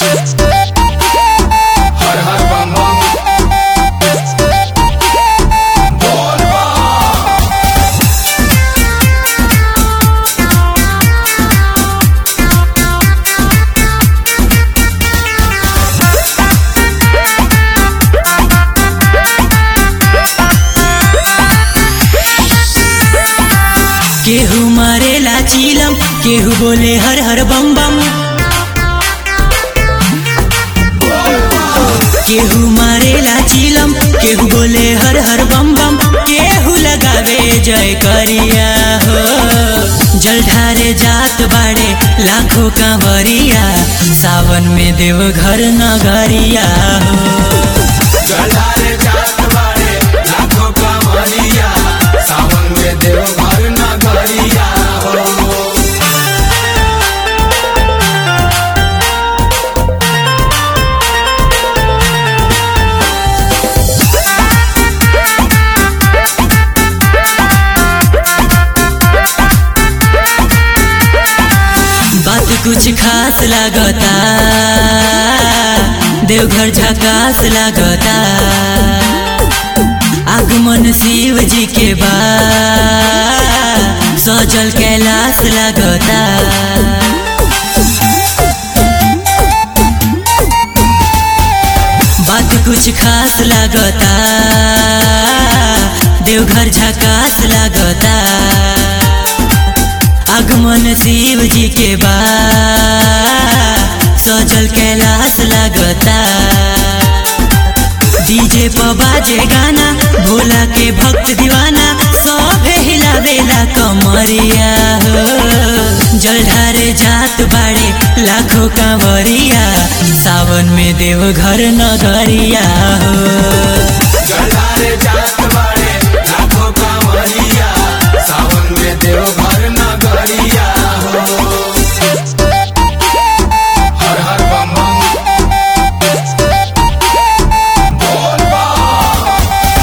हर हर बम बम बोल बम केहू मारेला चीलम केहू बोले हर हर बम बम केहू मारेला चीलम केहू बोले हर हर बम बम केहू लगावे जय करिया हो जलधारे जात बाड़े लाखों कांवरिया सावन में देव घर नगरिया हो जलारे जात बाड़े लाखों कमरिया सावन में देव घर नगरिया हो बात कुछ खास लागता देवघर झकास लागता आगमन शिव जी के बा सजल कैलाश लागता बात कुछ खास लागता देवघर झकास लागता आगमन शिव जी के बा सजल कैलाश लागता डीजे पर बाजे गाना भोला के भक्त दीवाना सब हिलावेला कमरिया हो जलधारे जात बाड़े लाखों कांवरिया सावन में देव घर नगरिया हो जलारे जात बाड़े लाखों कमरिया सावन में देव घर नगरिया हो हर हर बम बम बोल बम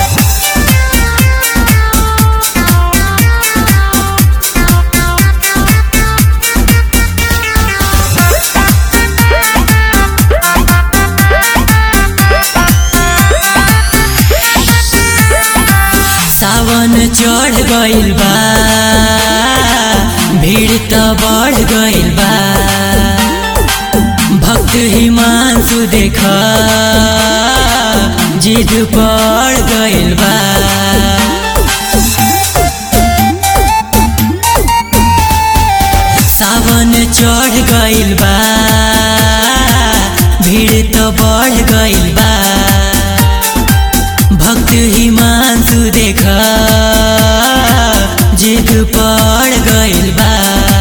सावन चढ़ गइल बा भीड़ त बढ़ गइल बा भक्त हिमांशु देख जिद पड़ गइल बा सावन चढ़ गइल बा भीड़ त बढ़ गइल बा भक्त हिमांशु देख जिद पड़ गइल बा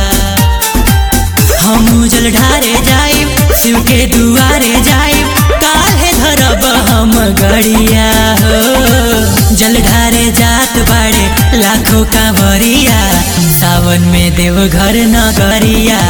हम जल ढारे जाइब शिव के दुआरे जाइब काहे धरब हम गड़िया हो जल ढारे जात बाड़े लाखों कांवरिया सावन में देव घर नगरिया